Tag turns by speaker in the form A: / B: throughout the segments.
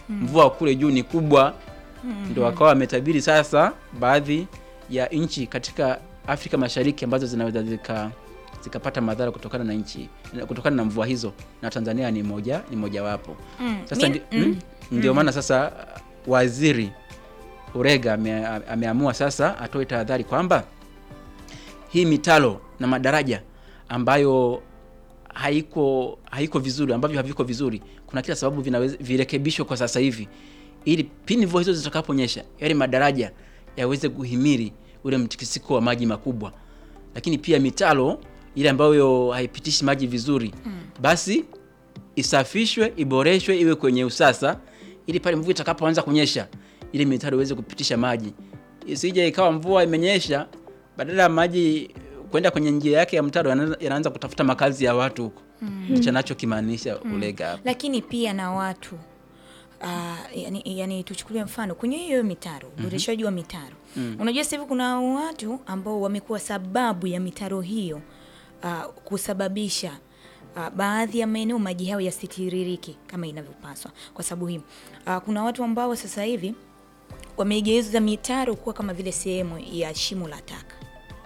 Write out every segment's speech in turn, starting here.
A: mvua kule juu ni kubwa ndio wakawa wametabiri sasa baadhi ya nchi katika Afrika Mashariki ambazo zinaweza zika zikapata madhara kutokana na nchi kutokana na mvua hizo na Tanzania ni moja ni mojawapo.
B: Mm.
A: Sasa
B: Mi-
A: ndi, mm, ndio maana sasa uh, waziri Urega ame, ameamua sasa atoe tahadhari kwamba hii mitalo na madaraja ambayo haiko haiko vizuri ambavyo haviko vizuri, kuna kila sababu vinaweza virekebishwe kwa sasa hivi, ili pindi mvua hizo zitakaponyesha yale madaraja yaweze kuhimili ule mtikisiko wa maji makubwa, lakini pia mitalo ile ambayo haipitishi maji vizuri basi isafishwe, iboreshwe, iwe kwenye usasa, ili pale mvua itakapoanza kunyesha ile mitaro iweze kupitisha maji, isije ikawa mvua imenyesha, badala ya maji kwenda kwenye njia yake ya mtaro yana- yanaanza kutafuta makazi ya watu huko. Ndicho anachokimaanisha Ulega hapo.
B: lakini pia na watu uh, yani, yani tuchukulie mfano kwenye hiyo mitaro uboreshaji wa mitaro unajua sasa hivi kuna watu ambao wamekuwa sababu ya mitaro hiyo uh, kusababisha uh, baadhi ya maeneo maji hayo yasitiririki kama inavyopaswa kwa sababu hii uh, kuna watu ambao sasa hivi wameigeuza mitaro kuwa kama vile sehemu ya shimo la taka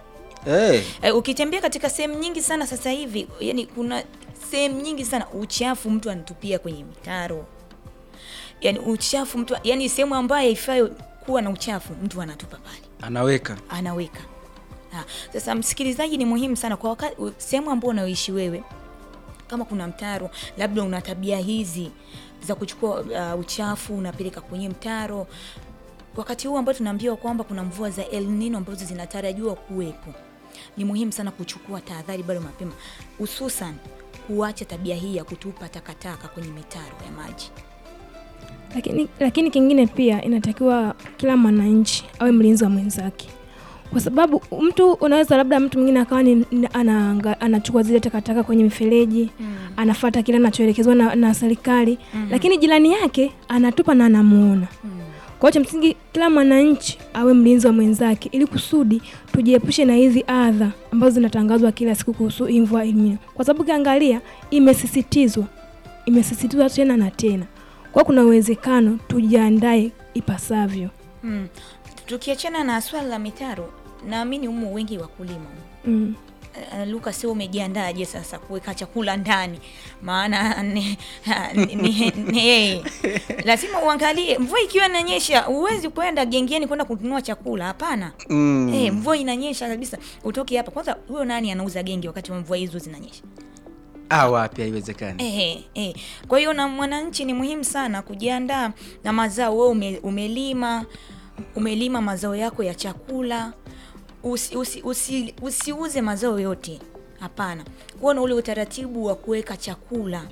A: Eh,
B: Eh, ukitembea katika sehemu nyingi sana sasa hivi, yani kuna sehemu nyingi sana uchafu mtu anatupia kwenye mitaro, yani uchafu mtu, yani sehemu ambayo haifai kuwa na uchafu mtu anatupa pale,
A: anaweka
B: anaweka. Ha, sasa msikilizaji, ni muhimu sana kwa wakati sehemu ambayo unaoishi wewe, kama kuna mtaro, labda una tabia hizi za kuchukua uh, uchafu unapeleka kwenye mtaro, wakati huu ambao tunaambiwa kwamba kuna mvua za El Nino ambazo zinatarajiwa kuwepo, ni muhimu sana kuchukua tahadhari bado mapema, hususan kuacha tabia hii ya kutupa takataka kwenye mitaro ya maji.
C: Lakini, lakini kingine pia inatakiwa kila mwananchi awe mlinzi wa mwenzake, kwa sababu mtu unaweza labda mtu mwingine akawa ni, ni- anaanga- anachukua zile takataka kwenye mifereji anafata kile anachoelekezwa na, na serikali lakini jirani yake anatupa na anamuona. Kwa hiyo cha msingi kila mwananchi awe mlinzi wa mwenzake ili kusudi tujiepushe na hizi adha ambazo zinatangazwa kila siku kuhusu hii mvua El Nino, kwa sababu ukiangalia imesisitizwa, imesisitizwa tena na tena. Kwa hiyo kuna uwezekano tujiandae ipasavyo.
B: Mm. Tukiachana na swala la mitaro, naamini humu wengi wakulima
C: Mm.
B: Uh, Luka, sio umejiandaje sasa kuweka chakula ndani? Maana ni, ni, ni, ni, lazima uangalie mvua ikiwa inanyesha, huwezi kwenda gengeni kwenda kununua chakula. Hapana.
A: mm.
B: Eh, mvua inanyesha kabisa, utoke hapa kwanza. Huyo nani anauza genge wakati wa mvua hizo zinanyesha?
A: ah, wapi haiwezekani.
B: Eh, eh. Kwa hiyo na mwananchi ni muhimu sana kujiandaa na mazao. Wewe ume, umelima umelima mazao yako ya chakula, usi, usi, usi, usiuze mazao yote. Hapana, kuwa na ule utaratibu wa kuweka chakula.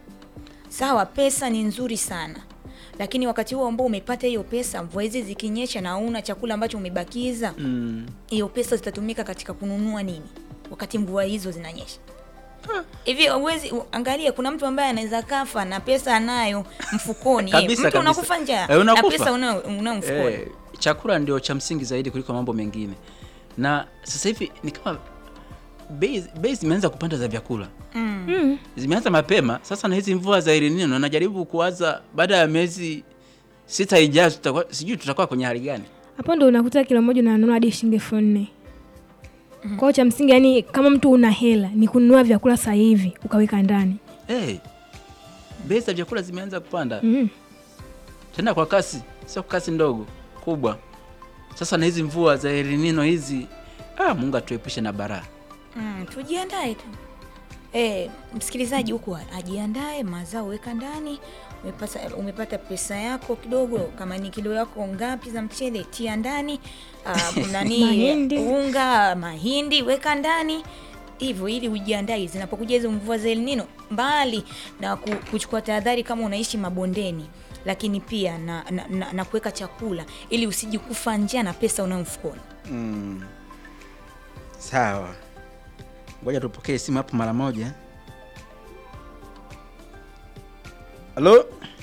B: Sawa, pesa ni nzuri sana, lakini wakati huo ambao umepata hiyo pesa, mvua hizi zikinyesha na una chakula ambacho umebakiza,
A: Mm.
B: hiyo pesa zitatumika katika kununua nini wakati mvua hizo zinanyesha? Hivi uwezi angalia, kuna mtu ambaye anaweza kafa na pesa anayo mfukoni.
A: Kabisa,
B: Eh, mtu
A: kabisa.
B: unakufa njaa
A: Eh,
B: na
A: unakufa.
B: pesa unayo unayo mfukoni.
A: Eh, chakula ndio cha msingi zaidi kuliko mambo mengine, na sasa hivi ni kama bei bei zimeanza kupanda za vyakula
B: Mm.
C: Mm.
A: zimeanza mapema sasa, na hizi mvua za El Nino najaribu kuwaza baada ya miezi sita ijayo, tutakuwa sijui tutakuwa kwenye hali gani.
C: Hapo ndo unakuta kilo moja unanunua hadi shilingi elfu nne. Kwa hiyo cha msingi yani, kama mtu una hela ni kununua vyakula sasa hivi ukaweka ndani.
A: Hey, bei za vyakula zimeanza kupanda
C: Mm.
A: tena kwa kasi, sio kasi ndogo, kubwa. Sasa na hizi mvua za El Nino hizi, ah, Mungu atuepushe na baraa.
B: Mm, tujiandae tu. Eh, msikilizaji huku ajiandae, mazao weka ndani. Umepata, umepata pesa yako kidogo, kama ni kilo yako ngapi za mchele tia ndani. Uh, nani
C: Mahindi.
B: unga, mahindi weka ndani hivyo, ili ujiandae zinapokuja hizo mvua za El Nino, mbali na ku- kuchukua tahadhari kama unaishi mabondeni, lakini pia na, na, na, na kuweka chakula ili usije kufa njaa na pesa unayo mfukoni.
A: Mm. Sawa, ngoja tupokee simu hapo mara moja. Halo,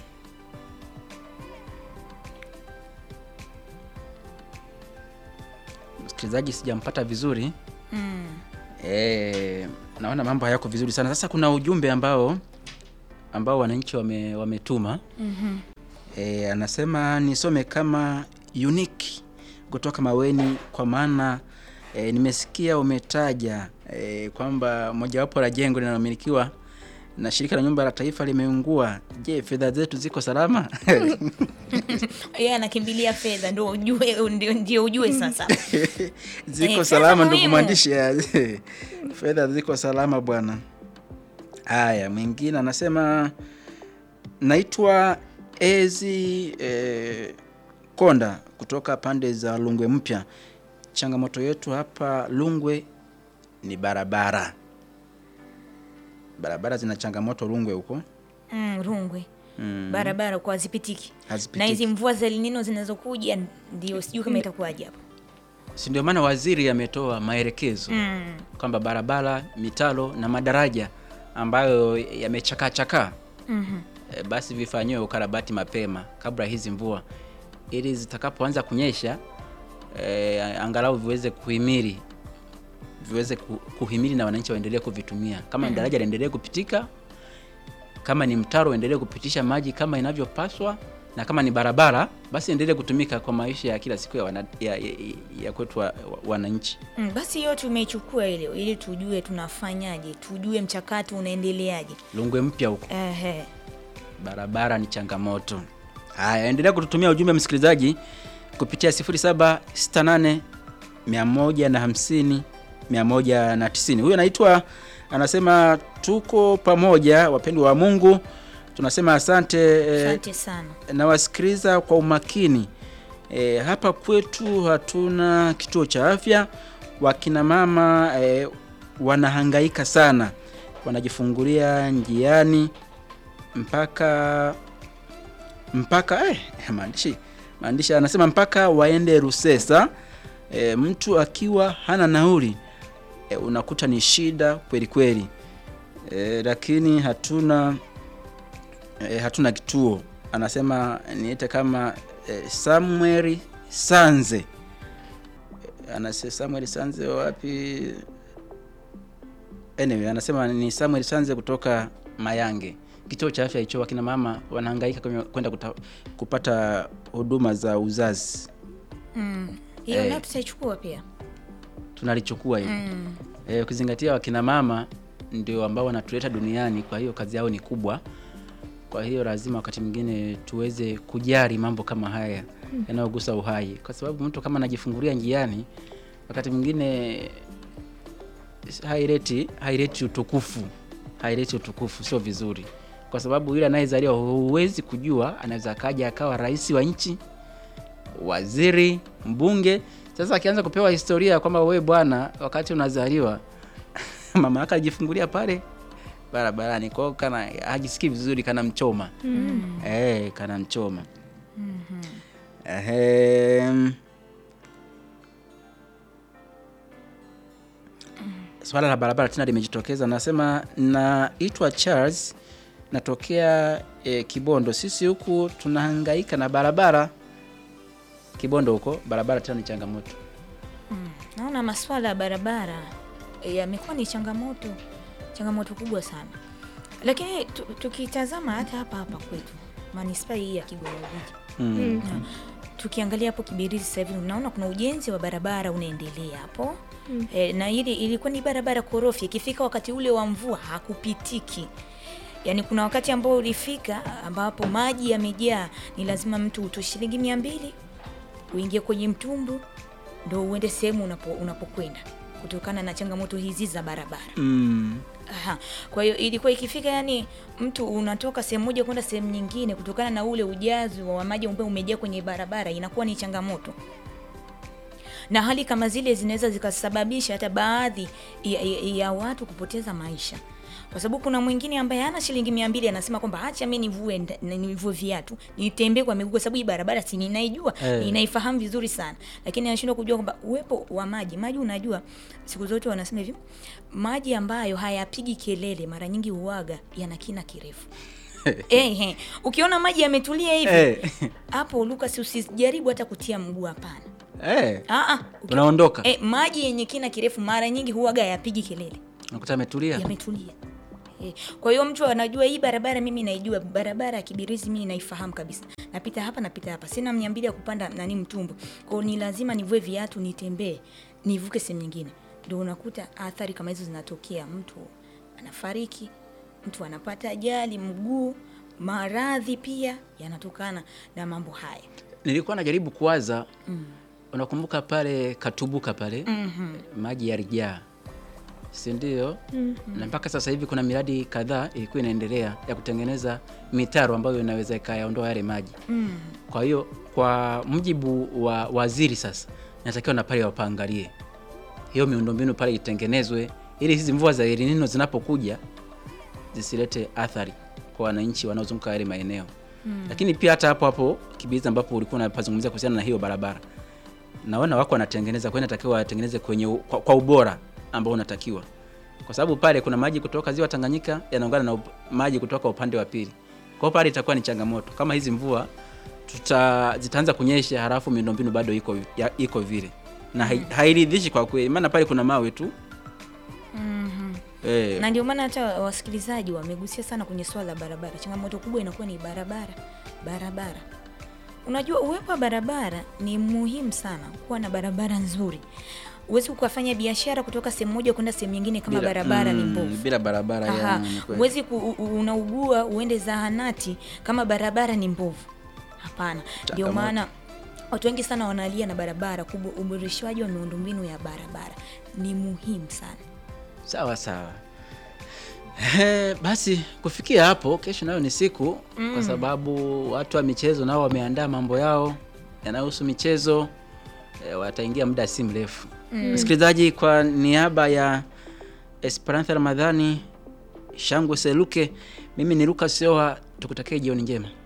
A: msikilizaji, sijampata vizuri.
B: Mm.
A: E, naona mambo hayako vizuri sana. Sasa kuna ujumbe ambao ambao wananchi wame, wametuma
B: Mhm.
A: E, anasema nisome kama unique kutoka Maweni kwa maana e, nimesikia umetaja e, kwamba mojawapo la jengo linalomilikiwa na shirika la nyumba la taifa limeungua. Je, fedha zetu ziko salama?
B: Yeye anakimbilia fedha ndio ujue ndio, ndio ujue sasa.
A: ziko
B: Eh,
A: salama
B: fedha
A: ndugu
B: muhimu.
A: mwandishi ya, fedha ziko salama bwana. Haya, mwingine anasema naitwa Ezi eh, Konda kutoka pande za Lungwe Mpya. Changamoto yetu hapa Lungwe ni barabara. Barabara zina changamoto Lungwe huko,
B: Mm, Rungwe.
A: Mm.
B: Barabara kwa hazipitiki.
A: Hazipitiki.
B: Na hizi mvua za El Nino zinazokuja ndio sijui kama itakuwaje hapo.
A: si ndio maana waziri ametoa maelekezo
B: Mm.
A: kwamba barabara, mitalo na madaraja ambayo yamechakachakaa
B: Mhm.
A: e, basi vifanyiwe ukarabati mapema kabla hizi mvua, ili zitakapoanza kunyesha e, angalau viweze kuhimili viweze ku- kuhimili na wananchi waendelee kuvitumia. Kama ni daraja liendelee kupitika, kama ni mtaro uendelee kupitisha maji kama inavyopaswa, na kama ni barabara basi endelee kutumika kwa maisha ya kila siku ya, wana, ya, ya, ya kwetu wa, wa, wananchi.
B: Mm, basi hiyo tumeichukua ile ili tujue tunafanyaje, tujue mchakato unaendeleaje.
A: Lungwe mpya huko
B: Ehe.
A: barabara ni changamoto. Haya, endelea kututumia ujumbe msikilizaji kupitia 0768 150 190. Huyu anaitwa anasema tuko pamoja wapendwa wa Mungu. Tunasema asante eh,
B: Asante sana.
A: nawasikiliza kwa umakini. E, hapa kwetu hatuna kituo cha afya. Wakina mama e, wanahangaika sana, wanajifungulia njiani mpaka mpaka eh, maandishi maandishi anasema mpaka waende Rusesa. E, mtu akiwa hana nauli e, unakuta ni shida kweli kweli. E, lakini hatuna e, hatuna kituo. Anasema niite kama e, Samuel Sanze. E, anasema Samuel Sanze wapi? Anyway, anasema ni Samuel Sanze kutoka Mayange. Kituo cha afya hicho, wakina mama wanahangaika kwenye- kwenda kuta- kupata huduma za uzazi.
B: Mm. Hiyo
A: Eh.
B: nayo tutaichukua pia.
A: Tunalichukua hilo
B: Mm.
A: e, ukizingatia wakina mama ndio ambao wanatuleta duniani, kwa hiyo kazi yao ni kubwa. Kwa hiyo lazima wakati mwingine tuweze kujali mambo kama haya yanayogusa uhai, kwa sababu mtu kama anajifungulia njiani, wakati mwingine haileti haileti utukufu, haileti utukufu, sio vizuri, kwa sababu yule anayezaliwa huwezi kujua, anaweza akaja akawa rais wa nchi, waziri, mbunge. Sasa akianza kupewa historia kwamba wewe bwana, wakati unazaliwa mama yake alijifungulia pale barabarani, kwa hiyo kana hajisikii vizuri, kana mchoma
B: Mm.
A: eh, kana mchoma
B: Mhm.
A: Ehem. Swala la barabara tena limejitokeza. Nasema naitwa Charles, natokea eh, Kibondo. Sisi huku tunahangaika na barabara. Kibondo huko barabara tena ni changamoto.
B: Mm. Naona masuala ya barabara eh, yamekuwa ni changamoto changamoto kubwa sana, lakini tu- tukitazama hata hapa hapa kwetu manispaa hii ya Kigoma Ujiji
A: Mm.
B: na tukiangalia hapo Kibirizi sasa hivi unaona kuna ujenzi wa barabara unaendelea hapo
C: Mm.
B: e, na ili ilikuwa ni barabara korofi, ikifika wakati ule wa mvua hakupitiki. Yaani kuna wakati ambao ulifika ambapo maji yamejaa, ni lazima mtu utoe shilingi mia mbili uingie kwenye mtumbu ndo uende sehemu unapo, unapokwenda kutokana na changamoto hizi za barabara.
A: Mm.
B: Aha. Kwa hiyo ilikuwa ikifika, yani mtu unatoka sehemu moja kwenda sehemu nyingine, kutokana na ule ujazi wa maji ambao umejaa kwenye barabara, inakuwa ni changamoto, na hali kama zile zinaweza zikasababisha hata baadhi ya, ya, ya watu kupoteza maisha, kwa sababu kuna mwingine ambaye hana shilingi mia mbili anasema kwamba acha mimi nivue nda- nivue viatu nitembee kwa miguu, kwa sababu hii barabara si ninaijua
A: Eh.
B: ninaifahamu vizuri sana, lakini anashindwa kujua kwamba uwepo wa maji maji, unajua siku zote wanasema hivi, maji ambayo hayapigi kelele mara nyingi huaga yana kina kirefu. eh, eh. Ukiona maji yametulia hivi
A: Eh.
B: hapo, Lucas, usijaribu hata kutia mguu, hapana.
A: Eh.
B: Ah, ah, uki-
A: Unaondoka
B: eh, maji yenye kina kirefu mara nyingi huaga hayapigi kelele,
A: unakuta ametulia.
B: yametulia Eh, kwa hiyo mtu anajua hii barabara mimi naijua, barabara ya Kibirizi mimi naifahamu kabisa. Napita hapa napita hapa. Sina mia mbili ya kupanda nani mtumbu. Kwa hiyo ni lazima nivue viatu nitembee, nivuke sehemu nyingine. Ndio unakuta athari kama hizo zinatokea, mtu anafariki, mtu anapata ajali mguu, maradhi pia yanatokana na mambo haya.
A: Nilikuwa najaribu kuwaza unakumbuka pale Katubuka pale maji yalijaa, si ndio? Na mpaka sasa hivi kuna miradi kadhaa ilikuwa inaendelea ya kutengeneza mitaro ambayo inaweza ikayaondoa yale maji. Kwa hiyo kwa mujibu wa waziri sasa, natakiwa na pale wapaangalie hiyo miundombinu pale itengenezwe, ili hizi mvua za El Nino zinapokuja zisilete athari kwa wananchi wanaozunguka yale maeneo. Lakini pia hata hapo hapo Kibirizi ambapo ulikuwa unapazungumzia kuhusiana na hiyo barabara, naona wako wanatengeneza, kwa hiyo inatakiwa watengeneze kwenye u- kwa, kwa ubora ambao unatakiwa, kwa sababu pale kuna maji kutoka ziwa Tanganyika yanaungana na up, maji kutoka upande wa pili. Kwa hiyo pale itakuwa ni changamoto kama hizi mvua tuta zitaanza kunyesha, halafu miundombinu bado iko ya, iko vile na hai- hairidhishi kwa kweli, maana pale kuna mawe tu eh,
B: na ndio maana hata wasikilizaji wamegusia sana kwenye swala la barabara. Changamoto kubwa inakuwa ni barabara, barabara. Unajua, uwepo wa barabara ni muhimu sana, kuwa na barabara nzuri. Huwezi ukafanya biashara kutoka sehemu moja kwenda sehemu nyingine kama
A: bila-
B: barabara ni
A: mm,
B: mbovu.
A: bila barabara
B: Aha,
A: ya, ni kweli.
B: huwezi ku, u- u- unaugua uende zahanati kama barabara ni mbovu. Hapana, ndio
A: Changamoto.
B: maana watu wengi sana wanalia na barabara kubwa. Uboreshwaji wa miundombinu ya barabara ni muhimu sana.
A: Sawa sawa. Eh, basi kufikia hapo, kesho nayo ni siku kwa sababu watu wa michezo nao wameandaa mambo yao yanayohusu michezo eh, wataingia muda si mrefu. Msikilizaji, kwa niaba ya Esperantha Ramadhani, Shangwe Seluke, mimi ni Lucas Yoha, tukutakie jioni njema.